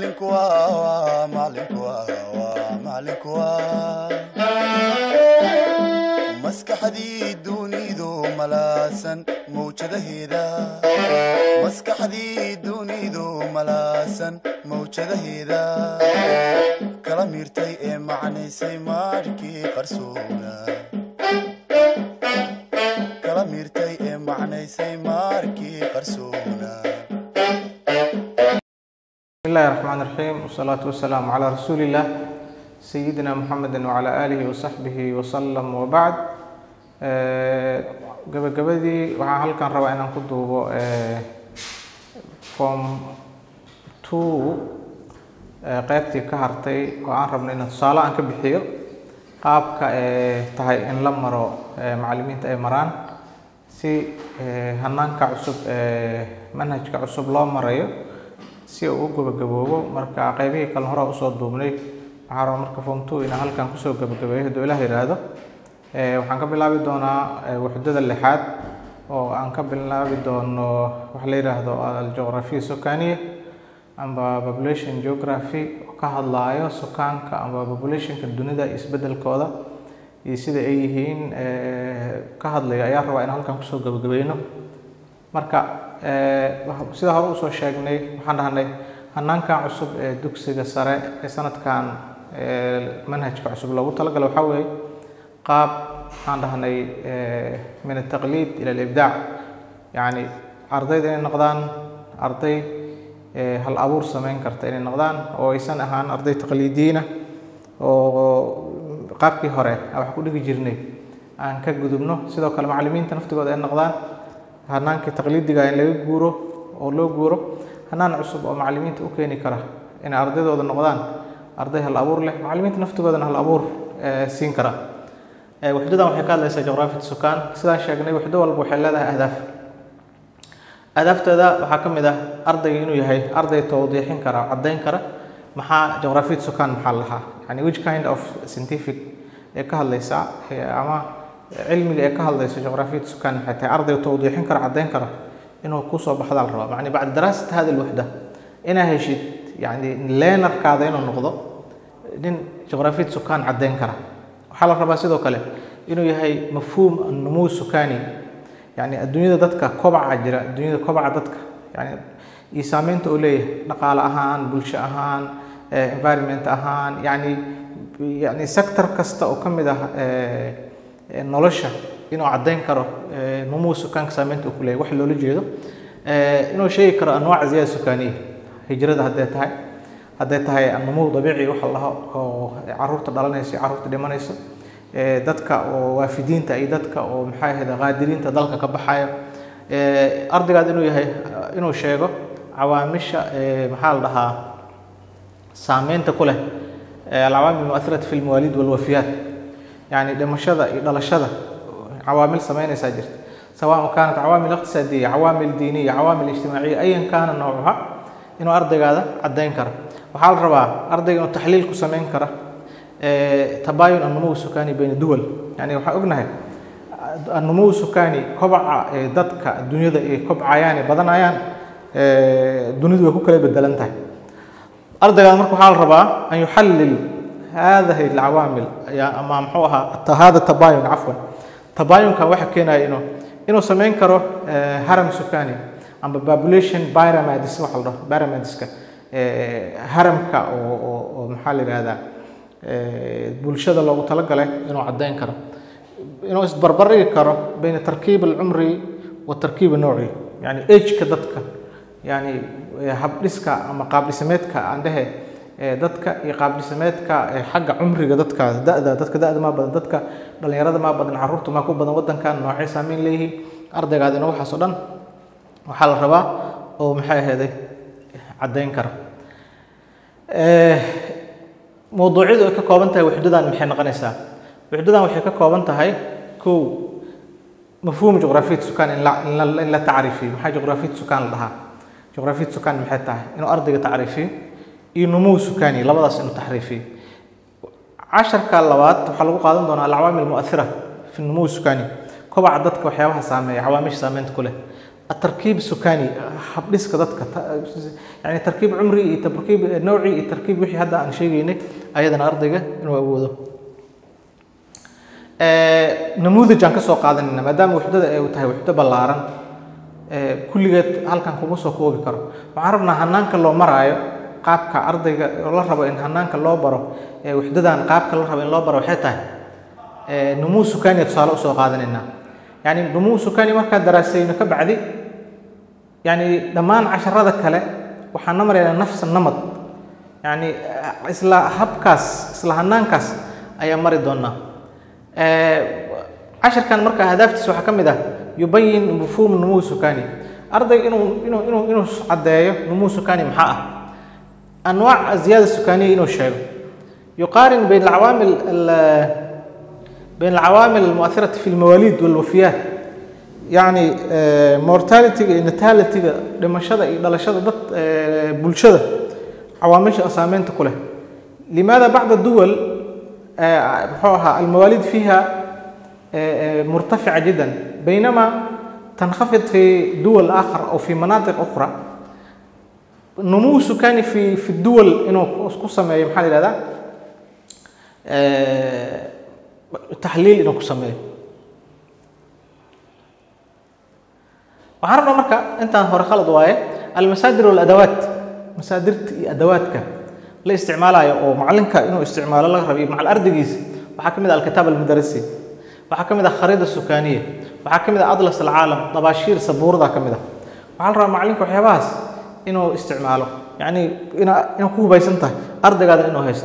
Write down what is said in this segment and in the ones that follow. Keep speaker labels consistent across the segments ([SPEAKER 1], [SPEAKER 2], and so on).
[SPEAKER 1] macalinku waa macalinku waa macalinku waa maskaxdii dunidu malaasan mawjadaheeda maskaxdii dunidu malaasan mawjadaheeda kala miirtay ee macnaysay maarkii qarsoona kala miirtay ee macnaysay maarkii qarsoona
[SPEAKER 2] بسم الله الرحمن الرحيم والصلاة والسلام على رسول الله سيدنا محمد وعلى آله وصحبه وسلم وبعد gabagabadii waxaan halkan rabaa inaan ku duubo form two qeybtii ka hartay oo aan rabno inaan tusaale aan ka bixiyo qaabka ee tahay in la maro macallimiinta ay maraan si hanaanka cusub ee manhajka cusub loo marayo si uu u gabagaboobo marka qeybihii kale hore usoo duubnay waxaan rabaa marka form two inaan halkan kusoo gabagabeeyo hadduu ilaah yidhaahdo waxaan ka bilaabi doonaa waxdada lixaad oo aan ka bilaabi doono waxa la yidhaahdo algeography sukaniya amba population geography oo ka hadlaayo sukaanka amba populationka dunida iyo isbedelkooda iyo sida ay yihiin ka hadlaya ayaa rabaa inaan halkan kusoo gabagabeyno marka sida hore usoo sheegnay waxaan dhahnay hanaankan cusub ee dugsiga sare ee sanadkan manhajka cusub loogu talagalo waxaa weeye qaab waxaan dhahnay min altaqliid ila alibdaac yacni ardayda inay noqdaan arday hal abuur sameyn karta inay noqdaan oo aysan ahaan arday taqliidiyiina oo qaabkii hore aan wax ku dhigi jirnay aan ka gudubno sidoo kale macallimiinta naftigooda ay noqdaan hanaankii taqliidiga in laga guuro oo loo guuro hanaan cusub oo macallimiinta u keeni kara inay ardaydooda noqdaan arday hal abuur leh macallimiinta naftigoodana hal abuur siin kara waxdadan waxay ka hadlaysaa juqraafiyat sukaan sidaan sheegnay waxdo walba waxay leedahay ahdaaf ahdaafteeda waxaa ka mid ah ardayga inuu yahay arday tawdiixin kara caddayn kara maxaa juqraafiyat sukaan maxaa lahaa yani which kind of scientific ee ka hadlaysaa ama cilmiga ee ka hadlaysa juqraafiyat sukaan maxay tahay arday tawdiixin kara caddayn kara inuu kusoo baxdaa la rabaa macni bacda daraasat hadi alwaxda inaa heshid yani leenarkaada inuu noqdo nin juqraafiyat sukaan caddayn kara waxaa la rabaa sidoo kale inuu yahay mafhuum annumuu sukani yani adduunyada dadka kobaca jira adduunyada kobaca dadka yani iyo saameynta uu leeyahay dhaqaale ahaan bulsho ahaan environment ahaan yani yani sector kasta oo ka mid ah nolosha inuu caddayn karo numuu sukaanka saameynta uu ku leeyahay wax loola jeedo inuu sheegi karo anwaac ziyaada sukaniya hijrada hadday tahay hadday tahay annumuu dabiici waxa la dhaho oo caruurta dhalanaysa iyo caruurta dhimanaysa dadka oo waafidiinta iyo dadka oo maxaa ahayd qaadiriinta dalka ka baxaya ardaygaad inuu yahay inuu sheego cawaamisha maxaa la dhahaa saameynta ku leh alcawaamil muathirata fi lmawaalid walwafiyaat yani dhimashada iyo dhalashada cawaamil sameynaysaa jirta سواء كانت عوامل اقتصادية عوامل دينية عوامل اجتماعية أيا كان نوعها إنه أرضي هذا عدين كره waxaa la rabaa ardayga inuu taxliil ku samayn kara tabaayun annumuw sukani bayna duwal yani waxaan ognahay annumuw sukani kobaca dadka dunyada ay kobcayaan ee badanayaan dunidu way ku kala bedelan tahay ardaygaas marka waxaa la rabaa an yuxallil hadihi alcawaamil ama muxuu ahaa hada tabaayun cafwan tabaayunkan waxa keenaya inuu inuu samayn karo haram sukani amba population pyramids waxa la dhaho pyramideska haramka oo oo maxaa la yidhahdaa bulshada loogu talagalay inuu caddayn karo inuu isbarbardhigi karo bayna tarkiib alcumri wa tarkiib anowci yani ageka dadka yani habdhiska ama qaabdhisameedka aan dhehe dadka iyo qaabdhisameedka xagga cumriga dadka da'da dadka da'da maa badan dadka dhallinyarada maa badan carruurta maa ku badan waddankan noocay saameyn leeyihiin ardaygaadina waxaas oo dhan waxaa la rabaa oo maxay aheeday caddayn kara mowduucyadu ay ka kooban tahay waxdadan maxay noqonaysaa waxdadan waxay ka kooban tahay kow mafhuum juqraafiyat sukaan in la in la tacriifiyo maxaa juqraafiyat sukaan la dhahaa juqraafiyat sukaan maxay tahay inuu ardayga tacriifiyo iyo numuw sukaani labadaas inuu taxriifiyo casharka labaad waxaa lagu qaadan doonaa alcawaamil muathira fi numuw sukaani kobaca dadka waxyaabaha saameeya cawaamisha saameynta ku leh التركيب السكاني حبديس كذاتك يعني تركيب عمري تركيب نوعي تركيب وحي هذا عن شيء يعني أيضا أرضك إنه أبوده نموذج aan ka soo qaadanayna maadaama waxdada ay tahay waxdo ballaaran kulligeed halkan kuma soo koobi karo waxaan rabnaa hanaanka loo maraayo qaabka ardayga la rabo in hanaanka loo baro waxdadan qaabka la rabo in loo baro waxay tahay numuu sukani tusaale usoo qaadanaynaa yani numuu sukani markaa daraasayno ka bacdi yani dhammaan casharada kale waxaan na maraynaa nafsa namad yani isla habkaas isla hanaankaas ayaa mari doonaa cashirkan marka hadaaftiisa waxaa ka mid ah yubayin mafhuum numuu sukani ardayga inuu inuu inuu inuu caddeeyo numuu sukani maxaa ah anwaac ziyaada sukaniya inuu sheego yuqaarin bayn alcawaamil بين العوامل المؤثرة في المواليد والوفيات يعني mortality natality dhimashada iyo dhalashada dad bulshada cawaamisha saameynta ku leh لماذا بعض الدول محوها المواليد فيها مرتفعة جدا بينما تنخفض في دول آخر أو في مناطق أخرى نمو سكاني في في الدول إنه قصة محل هذا تحليل إنه كسميه waxaan rabnaa marka intaan hore khalad waaye almasaadir waladawat masaadirta iyo adawaadka la isticmaalayo oo macalinka inuu isticmaalo laga rabiyo macal ardaygiisa waxaa ka mid ah alkitaab almudarasi waxaa ka mid ah khariida sukaaniya waxaa ka mid ah atlas alcaalam dabaashiir sabuurada ka mid ah waxaa la rabaa macalinka waxyaabahaas inuu isticmaalo yacni ina inaad ku hubaysan tahay ardaygaada inuu haysto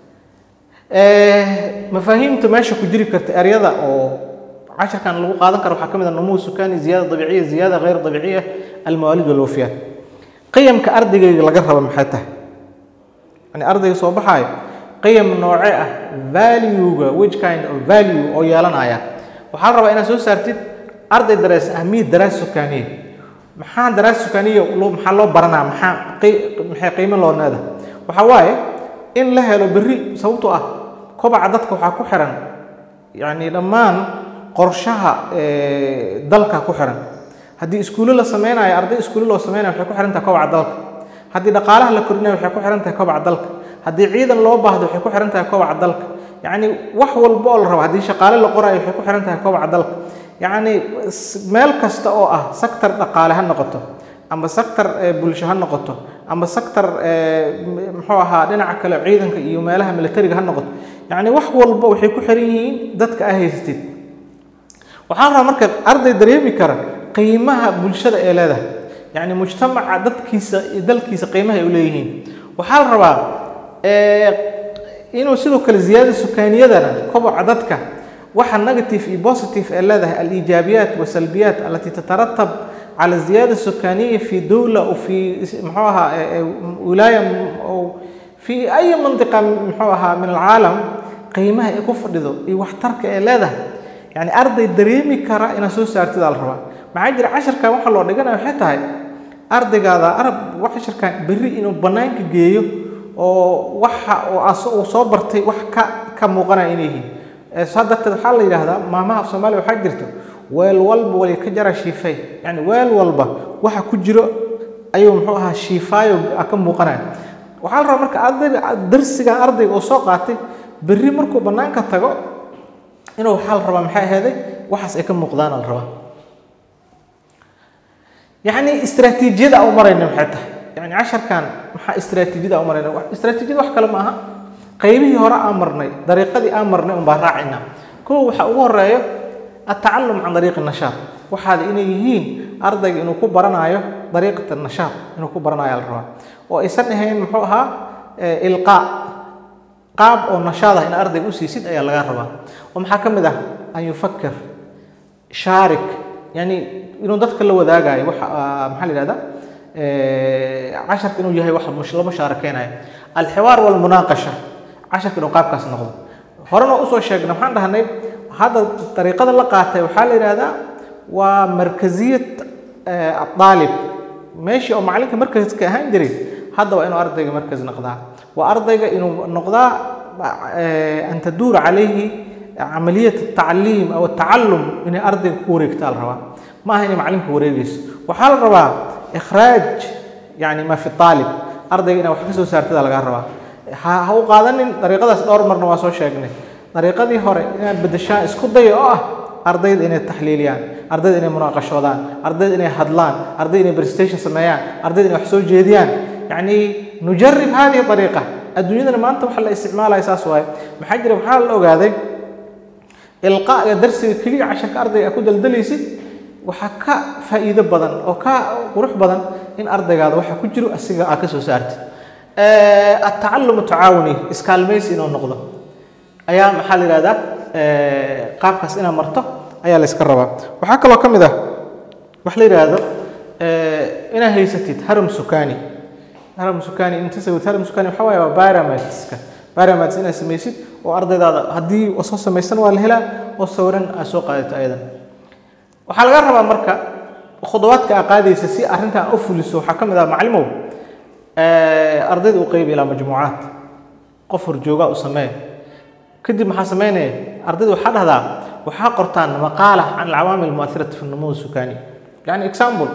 [SPEAKER 2] mafaahiimta meesha ku jiri karta eryada oo casharkan lagu qaadan karo waxaa ka mid ah numuu sukani ziyaada dabiiciya ziyaada غayr dabiiciya almawaalid walwafiyaat qiyamka ardaygayga laga raba maxay tahay yani ardayga soo baxaayo qiyam nooce ah valuega which kind of value oo yeelanaya waxaa la rabaa inaad soo saartid arday darees ahmiyad daraas sukaniya maxaa daraas sukaniya maxaa loo baranaa maxaa maxay qiimo loo needa waxaa waaye in la helo berri sababtoo ah kobaca dadka waxaa ku xiran yani dhammaan qorshaha dalka ku xiran haddii iskuulo la sameynayo arday iskuulo loo sameynayo waxay ku xiran tahay kobaca dalka haddii dhaqaalaha la korinayo waxay ku xiran tahay kobaca dalka haddii ciidan loo baahdo waxay ku xiran tahay kobaca dalka yacni wax walba oo la rabo haddii shaqaale la qorayo waxay ku xiran tahay kobaca dalka yacni meel kasta oo ah sector dhaqaale ha noqoto ama sector bulsho ha noqoto ama sector muxuu ahaa dhinaca kale ciidanka iyo meelaha militariga ha noqoto yacni wax walba waxay ku xiran yihiin dadka aa haysatid waxaa rabaa marka arday dareemi kara qiimaha bulshada ee leedahay yacni mujtamaca dadkiisa iyo dalkiisa qiimaha ay u leeyihiin waxaa la rabaa inuu sidoo kale ziyaada sukaaniyadana koboca dadka waxa negative iyo positive ee leedahay aliijaabiyaat wasalbiyaat alati tataratab على الزيادة السكانية في دولة أو في محوها ولاية أو في أي منطقة محوها من العالم قيمها يكفر ذو يوحترك إلى يعني أرض الدريمي كرا إن سوس أرتدى الربا مع جرى عشر كان وحلا لو دقنا وحتى هاي أرض هذا أرب وحشر كان بري إنه بنانك جيو أو وح وصبرتي وح ك كمغنى إليه صدقت الحل إلى هذا ما ما في سومالي وحجرته weel walba wali ka jara shiifay yani weel walba waxa ku jiro ayuu muxuu ahaa shiifaayo ka muuqanaya waxaa la rabaa marka ardayga darsigan ardayga oo soo qaatay berri markuu bannaanka tago inuu waxaa la rabaa maxay aheeday waxaas ay ka muuqdaan la rabaa yacni istiraatiijiyada u marayna maxay tahay yani casharkan maxaa istiraatiijiyada u marayna istiraatiijiyada wax kale ma aha qaybihii hore aan marnay dariiqadii aan marnay un baan raacayna kow waxa ugu horeeyo التعلم عن طريق النشاط وهذا إنه يهين أرضك إنه كبرنايو طريقة النشاط إنه كبرنايو الروا وإسنه هين محوها إلقاء قاب أو نشاط إن أرضك أسيسيد أي الغربة ومحكم ده أن يفكر شارك يعني إنه ذاتك اللي ذا جاي وح محل هذا عشر إنه يهي واحد مش لا مشاركين الحوار والمناقشة عشر إنه قاب كاس نقض هرنا أسوأ شيء نحن ده هني هذا الطريقة اللي قاتها وحال هذا ومركزية الطالب ماشي أو معلك مركز كهان جري هذا وإنه أرضي مركز نقضاء وأرضي إنه نقضاء أن تدور عليه عملية التعليم أو التعلم من أرض كوري كتال روا ma aha inay macalinka wareegayso waxaa la rabaa ikhraaj yani ma fi aalib ardayga inaad wax ka soo saartada lagaa rabaa ha ha u qaadanin dariiqadaas dhowr marna waa soo sheegnay dariiqadii hore inaad bedeshaan isku daya oo ah ardayda inay taxliiliyaan ardayda inay munaaqashoodaan ardayda inay hadlaan ardayda inay presentation sameeyaan ardayda inay wax soo jeediyaan yacni nujarib hadihi dariiqa adduunyadana maanta waxa la isticmaalaya saas waaye maxaa jira waxaa la ogaaday ilqaaga darsiga keliya casharka ardayga aad ku daldalaysid waxaa ka faa'iido badan oo ka qurux badan in ardaygaada waxa ku jiro asiga aad ka soo saartid atacalumu tacaawuni iskaalmaysi inuu noqdo ayaa maxaa la yidhahdaa qaabkaas inaad marto ayaa la iska rabaa waxaa kaloo ka mid ah wax la yidhaahdo inaad haysatid haram sukani haram sukani inta sawid haram sukani waxaa waaye waa pyramidska pyramids inaad samaysid oo ardaydaada haddii soo samaysan waa la helaa oo sawiran aad soo qaadato ayadan waxaa laga rabaa marka khudawaadka aad qaadaysa si arrintan u fuliso waxaa ka mid ah maclimow ardayda u qeybi ilaa majmuucaad qof horjoogaa u samee kadib maxaa sameynaya ardayda waxaa dhahdaa waxaa qortaan maqaala can alcawaamil muathirati fi numuw sukani yani example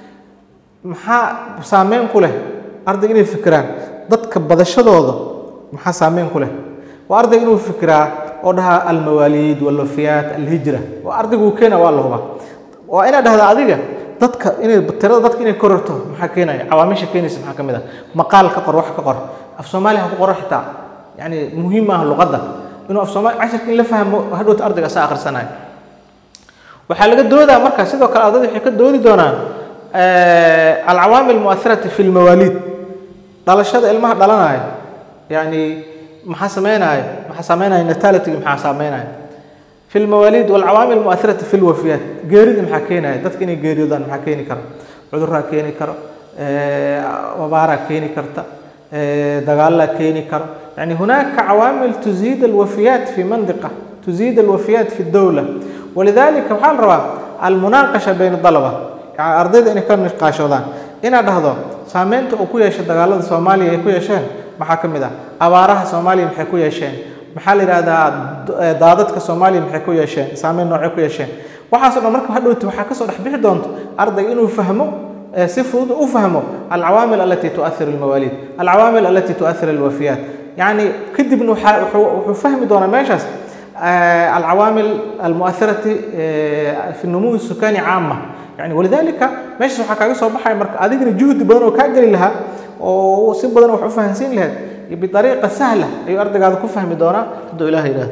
[SPEAKER 2] maxaa saameyn ku leh ardayga inay fikiraan dadka badashadooda maxaa saameyn ku leh waa ardayga inuu fikiraa oo dhahaa almawaaliid walwafiyaat alhijra waa ardayga uu keena waa la hubaa waa inaad dhahdaa adiga dadka inay tirada dadka inay kororto maxaa keenaya cawaamisha keenaysa maxaa ka mid ah maqaal ka qor wax ka qor af soomaaliya ha ku qoro xitaa yani muhiim maaha luqadda inuu af soomaali casharka in la fahmo hadhowta ardayga saa akhrisanayo waxaa laga doodaa marka sidoo kale ardayda waxay ka doodi doonaan alcawaamil muathirati fi lmawaaliid dhalashada ilmaha dhalanaya yani maxaa sameynaya maxaa sameynaya natality maxaa sameynaya في المواليد والعوامل المؤثرة في الوفيات جيرد maxaa keenaya dadka inay geeriyoodaan maxaa keeni kara cudurraa keeni karo wabaaraa keeni karta dagaalaa keeni karo يعني هناك عوامل تزيد الوفيات في منطقة تزيد الوفيات في الدولة ولذلك waxaa la rabaa المناقشة بين الطلبة يعني ardayda inay ka niqaashoodaan inaad dhahdo saameynta uu ku yeeshay dagaalada Soomaaliya ay ku yeesheen maxaa ka mid ah abaaraha Soomaaliya maxay ku yeesheen maxaa la yidhahdaa daadadka soomaaliya maxay ku yeesheen saameyn noocay ku yeesheen waxaasoo dhan marka hadhowti waxaa kasoo dhex bixi doonto ardayga inuu fahmo si fudud u fahmo alcawaamil alati tuathir almawaaliid alcawaamil alati tuathir alwafiyaat yacni kadibna waxaa wuxuu fahmi doonaa meeshaas alcawaamil almuathirati fi numuwi sukani caama yani walidalika meeshaas waxaa kaaga soo baxaya marka adigana juhdi badan oo kaa geli lahaa oo si badan wax u fahansiin lahayd بطريقة سهلة أيو أرضك هذا كفه مدونا تدو إله إله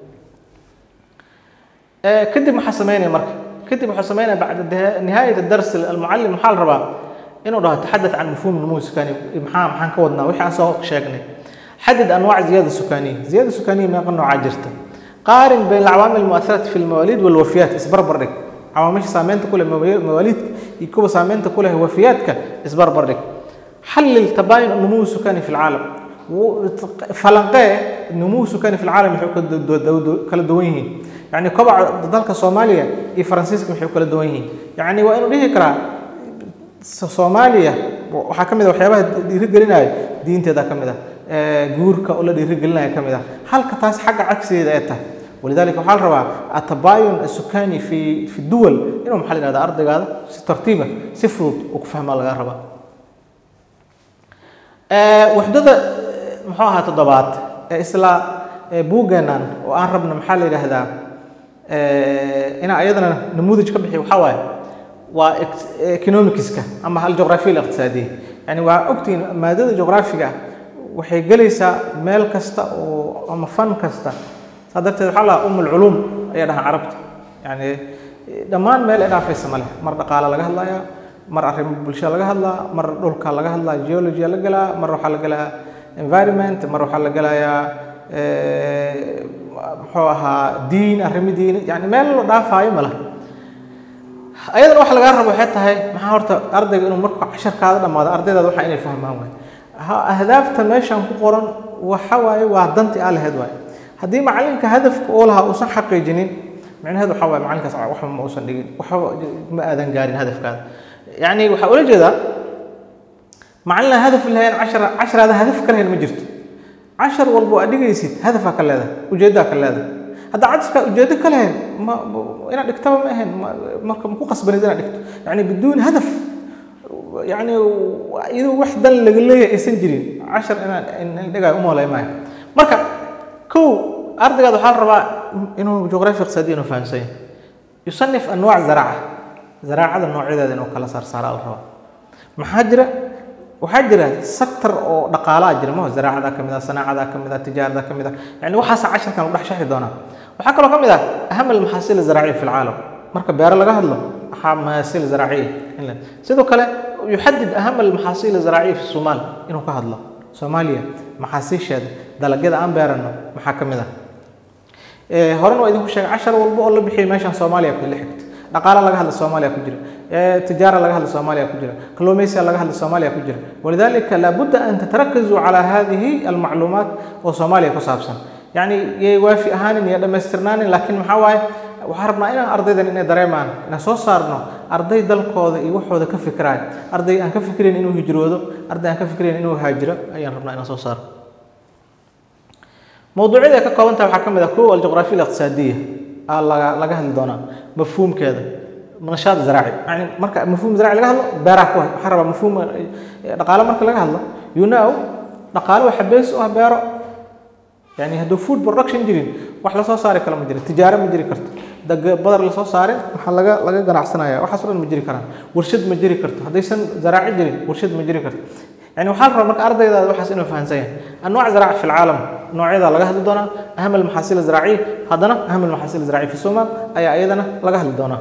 [SPEAKER 2] آه كدب محسمين مرك كدب محسمين بعد نهاية الدرس المعلم محال ربا إنه راه تحدث عن مفهوم النمو السكاني محام محان كودنا وحي عن شاكني حدد أنواع زيادة سكانية زيادة سكانية ما قلنا عجرته قارن بين العوامل المؤثرة في المواليد والوفيات اسبر برك عوامل سامنت كل مواليد يكون سامنت كل وفياتك اسبر برك حلل تباين النمو السكاني في العالم falanqee numuhu sukani fi lcaalam maxay kala duwan yihiin yani kobaca dalka soomaaliya iyo faransiiska maxay kala duwan yihiin yani waa inuu dhihi karaa soomaaliya waxaa ka mid a waxyaabaha dhiirigelinaya diinteeda ka mid ah guurka oo la dhiirigelinaya ka mid ah halka taas xagga cagsigeeda ay tahay ولذلك waxaa la rabaa atabayun asukani fi fi duwal inuu maxaa la yidhahda ardaygaada si tartiiba si fudud uu ku fahmaa laga rabaa waxdada muxuu ahaa toddobaad ee isla buugeenan oo aan rabno maxaa la yidhaahdaa inaan ayadana namuudaj ka bixiyo waxaa waaye waa economicska ama aljuqraafiya aliqtisaadiya yani waa ogtihiin maadada juqraafiga waxay gelaysaa meel kasta oo ama fan kasta saa darteed waxaa lahaa um alculuum ayaa dhahaan carabta yani dhammaan meel ay dhaafaysa ma leh mar dhaqaala laga hadlayaa mar arrimo bulshada laga hadlaa mar dhulka laga hadlaa geology la galaa mar waxaa la galaa environment mar waxaa la galayaa muxuu ahaa diin arrimo diin yani meel la dhaafaayo ma laha ayadana waxa lagaa rabo waxay tahay maxaa horta ardayga inuu markuu casharkaada dhammaado ardaydaada waxa inay fahmaan waay ahdaafta meeshan ku qoran waxa waaye waa danti aa laheyd waay haddii macalinka hadafka oo lahaa uusan xaqiijinin micnaheedu waxa waaye macalinkaas waxba ma uusan dhigin waxba ma aadan gaarin hadafkaada يعني waxaa ula jeedaa macalin hadaf lahayn cashar casharaada hadaf ka lahayn ma jirto cashar walbo aad dhigaysid hadafaa ka leedahay ujeeddaa ka leedahay hadda casharka ujeedo ka lahayn ma ma- inaad dhigtaba ma ahayn ma- marka ma ku qasbanid inaad dhigto yani biduuni hadaf yani iyadoo wax dan laga leeyahay aysan jirin cashar inaan in in dhigayo umolay maayo marka kow ardaygaad waxaa la rabaa inuu juqraafi iqtisaadiya inuu fahamsan yahay yusanif anwaac zaraaca zaraacada noocyadeeda inuu kala saarsaara la rabaa maxaa jira waxaa jira sector oo dhaqaalaa jira maho zaraacada ka mid ah sanaacada ka mid ah tijaarada ka mid ah yani waxaasa casharkan u dhex sharxi doonaa waxaa kaloo ka mid ah aham almaxaasil zaraaciya fi lcaalam marka beero laga hadlo waxaa mahaasil zaraaciya in la- sidoo kale yuxadid aham almaxaasil zaraaciya fi somaal inuu ka hadlo soomaaliya maxaasiisheeda dalagyada aan beerano maxaa ka mid ah Ee, horena waa idinku sheegay cashar walba oo la bixiyay meeshan soomaaliya ku la xigta dhaqaala laga hadla soomaaliya ku jira ee, tijaara laga hadla soomaaliya ku jira kalluumaysiga laga hadla soomaaliya ku jira walidalika laabudda an tatarakazuu calaa hadihi almacluumaat oo soomaaliya ku saabsan yacni yay waafi ahaanin iyo dhammaystirnaanin laakiin maxaa waaye waxaan rabnaa inaan ardaydan inay dareemaan inaan soo saarno arday dalkooda iyo waxooda ka fikiraayo arday aan ka fikirayn inuu hijroodo arday aan ka fikirayn inuu haajiro ayaan rabnaa inaan soo saarno mawduucyada ay ka kooban tahay waxaa ka mid ah kow aljuqraafiya aliqtisaadiya aa laga laga hadli doonaa mafhuumkeeda nashaad zaraaci yani marka mafhuum zaraaci laga hadlo beeraha ku hay waxaa rabaa mafhuum eh, dhaqaale marka laga hadlo you know dhaqaale waxa bees u ah beero yani hadduu food production jirin wax lasoo saari kale ma jiro tijaaro ma jiri karto dag badar lasoo saarin waxaa laga laga ganacsanaya waxaas oo dhan ma jiri karaan warshad ma jiri karto haddaysan zaraaci jirin warshad ma jiri karto يعني waxaa la rabaa marka ardaydaada waxaas inuu fahansan yahay anwaac zaraac fi lcaalam noocyada laga hadli doonaa aham almaxaasil zaraaciya haddana aham almaxaasil zaraaciya fi somaal ayaa iyadana laga hadli doonaa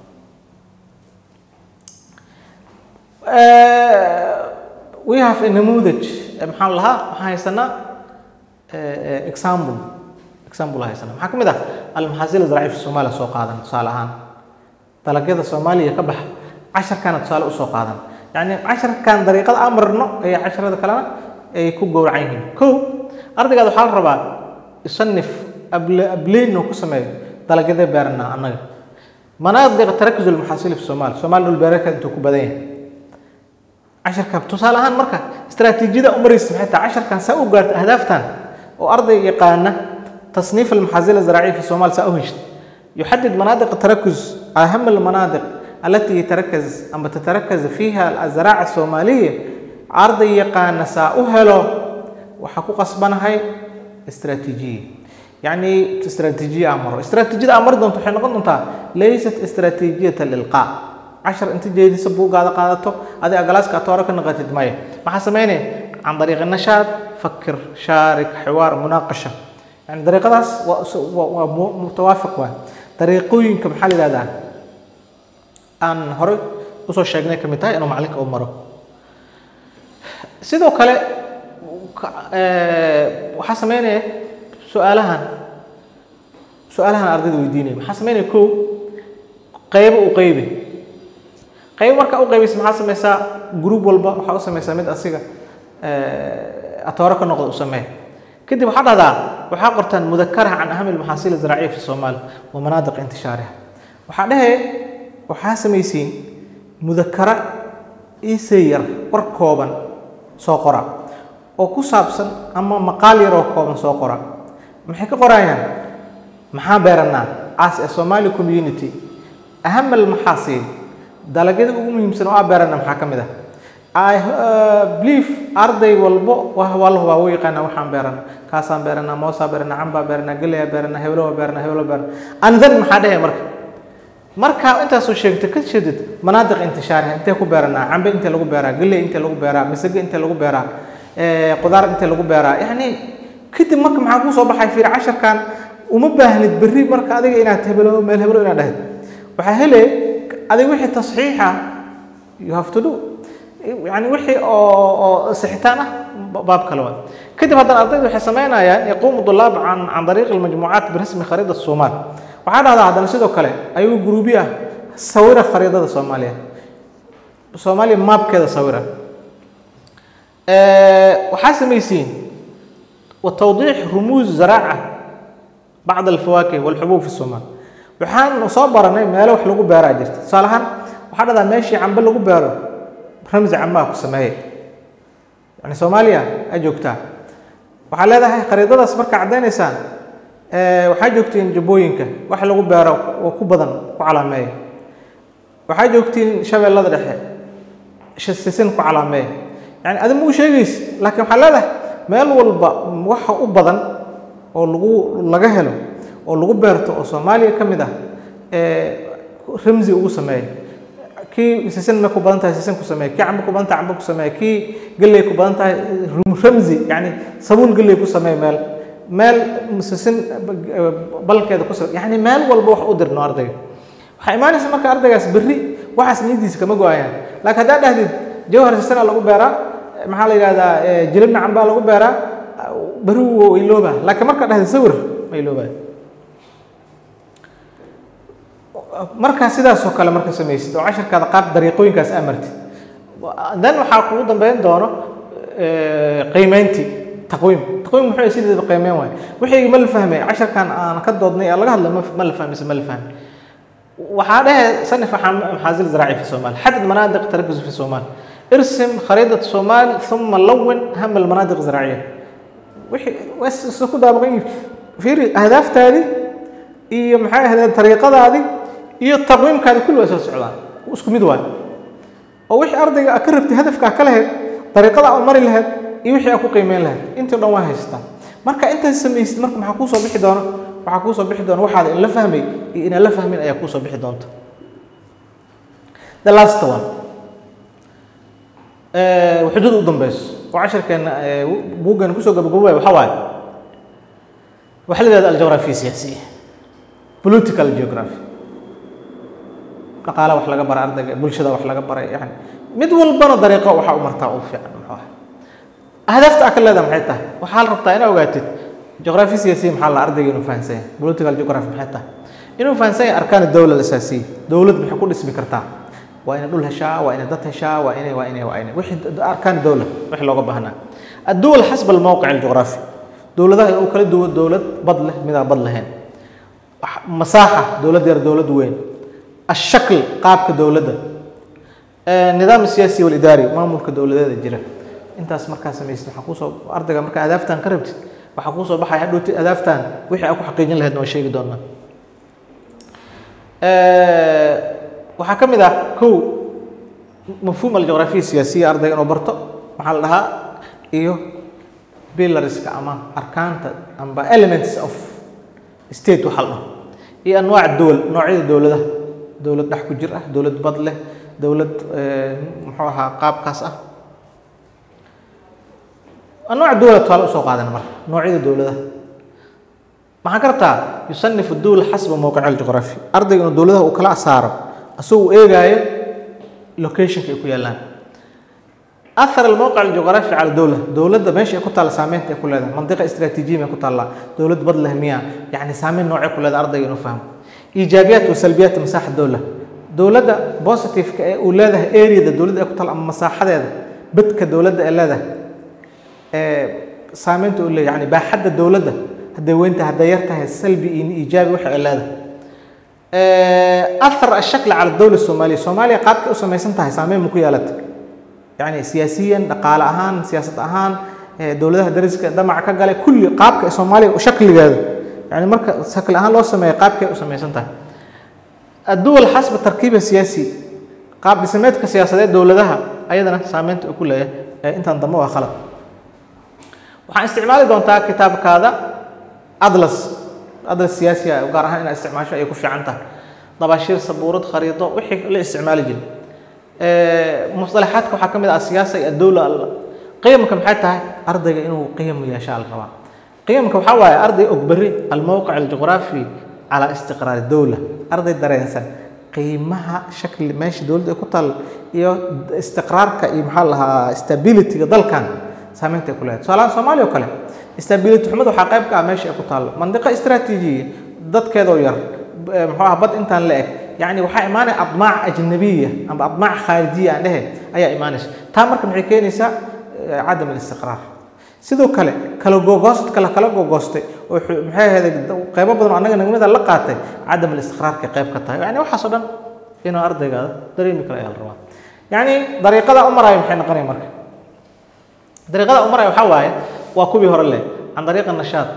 [SPEAKER 2] we have a namuudaj Eh, maxaan lahaa waxaan haysanaa eh, eh, example example aan haysanaa maxaa ka mid ah almaxaasil zaraaciya fi somaaliya soo qaadan tusaale ahaan dalagyada soomaaliya ka baxa casharkaana tusaale usoo qaadan yani casharkan dariiqada aan marno ayaa casharada kalena ay ku gowracan yihiin kow ardaygaad waxaa la rabaa isanif ableyn ku sameeyo dalagyada beerana annaga manaadiq tarakuz almaxaasil fi soomaal soomaali dhul beereedka intuu ku badan yahay casharka tusaale ahaan marka istaraatiijiyada u maraysa maxay tahay casharkan saa u gaarta ahdaaftan oo arday yaqaana تصنيف المحاصيل الزراعية في الصومال سأهشت يحدد مناطق التركز أهم المناطق التي يتركز أما تتركز فيها الزراعة الصومالية عرض يقان سأهلو وحقوق أصبنا هاي استراتيجية يعني استراتيجية أمر استراتيجية أمر دون تحين قلنا ليست استراتيجية الإلقاء عشر انت جيد سبوق هذا قادته هذه أجلاس كاتورك نقطة مية ما حسميني عن طريق النشاط فكر شارك حوار مناقشة يعني طريقة ومتوافق waa dariiqooyinka maxaa la yidhahdaa aan horey usoo sheegnay ka mid tahay inuu macalinka u maro sidoo kale waxaa sameynaya su-aalahan su-aalahan ardayda weydiinaya maxaa sameynaya kow qaybo u qaybi qaybo markaa u qaybaysa maxaa sameysaa group walba waxaa u sameysaa mid asiga atooro ka noqda u sameeya kadib waxaa dhahdaa waxaa qortaan mudakaraha can ahami almaxaasiil azraaciya fi soomaal wa manaadiq intishaariha waxaa dhehe waxaa samaysiin mudakara isay yar war kooban soo qora oo ku saabsan ama maqaal yar oo kooban soo qora maxay ka qorayaan maxaa beeranaa as a somali community aham almaxaasiil dalagyada ugu muhiimsan oo aa beerana maxaa ka mid ah I uh, believe arday walbo waa la hubaa wuu yaqaanaa waxaan beerana kaasaan beeranaa moosaa beeranaa cambaa beeranaa galeyaa beeranaa heblowa beeranaa heblo beeranaa and then maxaa dhehe marka markaa intaasoo sheegto ka jeedid manaadiq intishaariha intee ku beeranaa cambe intee lagu beeraa galey intee lagu beeraa masage intee lagu beeraa qudaar intee lagu beeraa yacni kadib marka maxaa kuu soo baxay fiir casharkan uma baahnid berri marka adiga inaad heblo meel heblo inaad dhahid waxaa hele adiga wixii tasxiixa you have to do يعني وحي أو أو سحتانة باب كلوان كده هذا الأرض وحي سمينا يعني يقوم الطلاب عن عن طريق المجموعات برسم خريطة الصومال وعاد هذا هذا نسيده كله أيوة جروبية صورة خريطة الصومالية الصومالية ماب كده صورة أه وحاسم يسين وتوضيح رموز زراعة بعض الفواكه والحبوب في الصومال وحان نصبر أنا ما له حلقوا بيراجر صالحا وحاد هذا ماشي عم بلقوا بيرو ramsi camaa ku sameeye yani soomaaliya aa joogtaa waxaa leedahay khariidadaas markaa caddaynaysaan Eh, waxaa joogtiin jubbooyinka wax lagu beero oo ku badan ku calaameeya waxaa joogtiin shabeellada dhexe sh- sisin ku calaameeya yani adi ma u sheegaysid laakiin waxaa leedahay meel walba waxa u badan oo lagu laga helo oo lagu beerto oo soomaaliya ka mid ah ee ramsi ugu sameeya kii sisin ma ku badan tahay sisin ku sameeya kii cambe ku badan tahay cambe ku sameeya kii galley ku badan tahay rum- ramsi yani sabuul galley ku sameeya meel meel sisin balkeeda ku sameeya yani meel walba wax u dirno ardayga waxaa imaanaysa marka ardaygaas berri waxaas niyadiisa kama go-ayaan laakiin haddaad dhahdid jawhar sisana lagu beeraa maxaa la yidhahdaa eh, jilibna cambaa lagu beeraa berri wuu iloobaa laakiin markaad dhahdid sawir ma iloobaa markaa sidaasoo kale marka samaysid oo casharkaada qaab dariiqooyinkaas aa martid then waxaa kugu dambeyn doono eh, qiimeyntii taqwiim taqwiim muxuu yahay sideedaba qiimeyn waaye wixii ma la fahmay casharkan aan ka doodnay ee laga hadlay ma ma la fahmayse ma la fahmay waxaa dhehe sanif maxaasil zaraaci fi somaal xadid manaadiq tarkiz fi somaal ارسم خريطة الصومال ثم لون هم المناطق الزراعية وحي بس ku daabaqan fiiri ahdaaftaadi iyo maxay ahayd tariiqadaadi iyo taqwiimkaadi kulli way soo socdaan isku mid waay oo wixii ardayga aad ka rabtay hadafkaa ka lahayd dariiqada aad mari lahayd iyo wixii aad ku qiimeyn lahayd intii dhan waa haystaa marka intaas samaysid marka maxaa kuu soo bixi doona waxaa kuu soo bixi doona waxaad in la fahmay iyo inaan la fahmin ayaa kuu soo bixi doonta the last one xuduud u dambeyso oo casharkeena buuggeena kusoo gabagabowaya waxaa waaye waxaa la yidhahda aljawraafiya siyaasiya political geography dhaqaala wax laga baray ardayga bulshada wax laga baray yani mid walbana dariiqo waxaa u martaa u fiican muxuu ahay ahdaafta aa ka leedaha maxay tahay waxaa la rabtaa inaa ogaatid geography siyaasiya maxaa la ardayga inuu fahansan yahay political geography maxay tahay inuu fahansan yahay arkaan dowlad asaasiya dowlad maxay ku dhismi kartaa waa inay dhul heshaa waa inay dad heshaa waa inay waa inay waa inay wixii arkaan dowla wixii looga baahnaa الدول حسب الموقع الجغرافي دولتها oo kala duwan dowlad bad leh mid aan bad lahayn مساحة دولad yar dowlad weyn الشكل qaabka dowladda النظام السياسي والإداري maamulka dowladeeda jira intaas markaa samaysid waxaa kuusoo ardayga marka adaaftan ka rabtid waxaa kuusoo baxaya hadhowti adaaftan wixii aad ku xaqiijin lahayd waa sheegi doonaa waxaa ka mid ah kow mafhuum aljuqraafiya siyaasiya ardayga inuu barto maxaa la dhahaa iyo pillarska ama arkaanta amba elements of state waxaa la dhaho iyo anwaac dowal noocyada dowladaha dowlad dhex ku jir ah dowlad bad leh dowlad muxuu ahaa qaabkaas ah anwaac dowlad tusaale usoo qaadana marka noocyada dowladaha maxaan ka rabtaa yusanifu dowla xasba mowqica aljuqraafi ardayga inuu dowladaha uu kala saaro asagoo eegaayo locationka ay ku yaallaan أثر الموقع الجغرافي على الدولة دولة ماشي كنت على سامين تقول هذا منطقة استراتيجية ما كنت على دولة بدل همية يعني سامين نوع كل هذا أرض ينفهم إيجابيات وسلبيات مساحة الدولة دولة ده بوزيتيف ولادها اريا ده دولة ده كنت على مساحة ده بدك دولة ده إلا ده سامين تقول لي يعني بحد الدولة ده هدا وين تهديرتها السلبي إيجابي وحي إلا ده أثر الشكل على الدولة الصومالية الصومالية قد أسمى سنتها سامين مكيالتك يعني سياسيا دقال أهان سياسة أهان دولتها درسك دمع كقال كل قابك الصومالي وشكل هذا يعني مركز شكل أهان لو سمي قابك وسمي سنتها الدول حسب التركيب السياسي قاب سميت كسياسات دولتها أيضا سامنت كل أنت انضموها خلط waxaan isticmaali doontaa kitaabka hada adlas adlas siyaasi ah gaar ahaan inaad isticmaasho ay ku fiican tahay dabashiir sabuurad khariido wixii la isticmaali jiray مصطلحاتك waxaa kamid ah siyaasa iyo dawla qiyamka maxay tahay ardayga inuu qiyam yeeshaa la rabaa qiyamka waxaa waaye arday og beri almowqic aljuqraafi calaa istiqraar dawla arday dareensan qiimaha shakli meesha dowladda ay ku taal iyo istiqraarka iyo maxaa lahaa stabilityga dalkan saameynta ay ku leedahay tusaalahaan soomaaliya oo kale stability xumada waxaa qayb ka ah meesha ay ku taalo mandiqo istiraatiijiya dadkeedoo yar muxuu ah bad intaan la eg يعني waxaa imaanaya admaac ajnabiya ama admaac khaarijiya aan dhehe ayaa imaanaysa taa marka maxay keenaysaa cadam alistiqraar sidoo kale kala gogoosad kala kala gogoostay oo maxay ahayd qaybo badan oo annaga nagmada la qaatay cadam alistiqraarka qayb ka tahay yani waxaas oo dhan inuu ardaygaada dareemi karo ayaa la rabaa yani dariiqada u maraya maxay noqonaya marka dariiqada u maraya waxaa waaye waa kuwii hore leh can dariiqa nashaad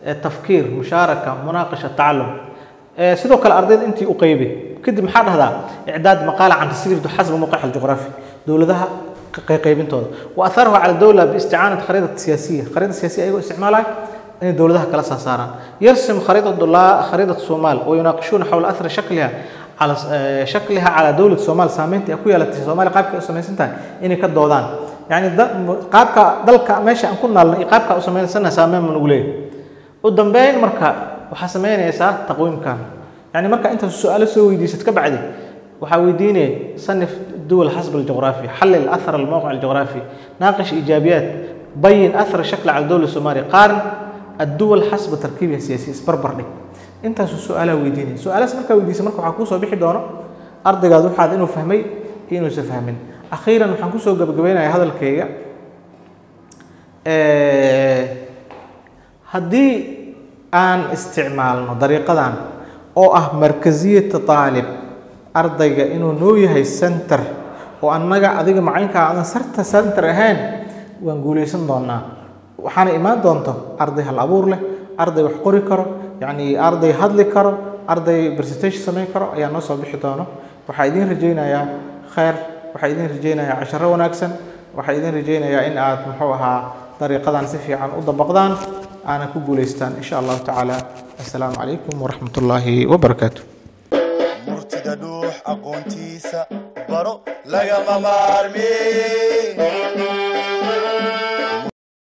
[SPEAKER 2] eh, tafkiir mushaaraka munaaqasha tacalum Eh, sidoo kale ardayda intii u qeybi kadib maxaa dhahdaa icdaad maqaala can tasriirdu xasba mawqic aljuqraafi dowladaha ق- qaybintooda wa atharahu cala dowla biisticaanati khariidati siyaasiya khariidada siyaasiya ayagoo isticmaalaya inay dowladaha kala saa saaraan yarsim khariidatu dulaa khariidatu somaal wayunaaqishuuna xawla athari shakliha على آه، شكلها على دولة الصومال سامنت أكو يلا الصومال قابك أسمين سنتا إني كدودان يعني د- قابك دلك ماشي أن كنا لنا قابك أسمين سنة سامين من أوليه قدام بين مركا وحسمين يسا تقويم كان يعني مركا أنت السؤال سوي دي ستكبعدي وحاويديني صنف الدول حسب الجغرافي حلل أثر الموقع الجغرافي ناقش إيجابيات بين أثر الشكل على الدولة الصومالية قارن الدول حسب تركيبها السياسي اسبربر لك intaasu su-aalaa weydiinaya su-aalahaas markaa weydiisa marka waxaa kuusoo bixi doono ardaygaad waxaad inuu fahmay iyo inuusan fahmin akhiiran waxaan kusoo gabagabaynayaa hadalkayga haddii aan isticmaalno dariiqadan oo ah markaziyata taalib ardayga inuu noo yahay center oo annaga adiga macaynkaa aadan sarta center ahayn waan guulaysan doonaa waxaana imaan doonto arday hal abuur leh arday wax qori karo yacni arday hadli karo arday presentation samayn karo ayaa noo soo bixi doono waxaa idiin rajaynayaa khayr waxaa idiin rajaynayaa casharo wanaagsan waxaa idiin rajaynayaa in aad muxuu ahaa dariiqadan si fiican u dabaqdaan aana ku guulaystaan insha allahu tacaala assalaamu calaykum waraxmat ullaahi wabarakaatu
[SPEAKER 1] murtida dhuux aqoontiisa baro lagama maarmi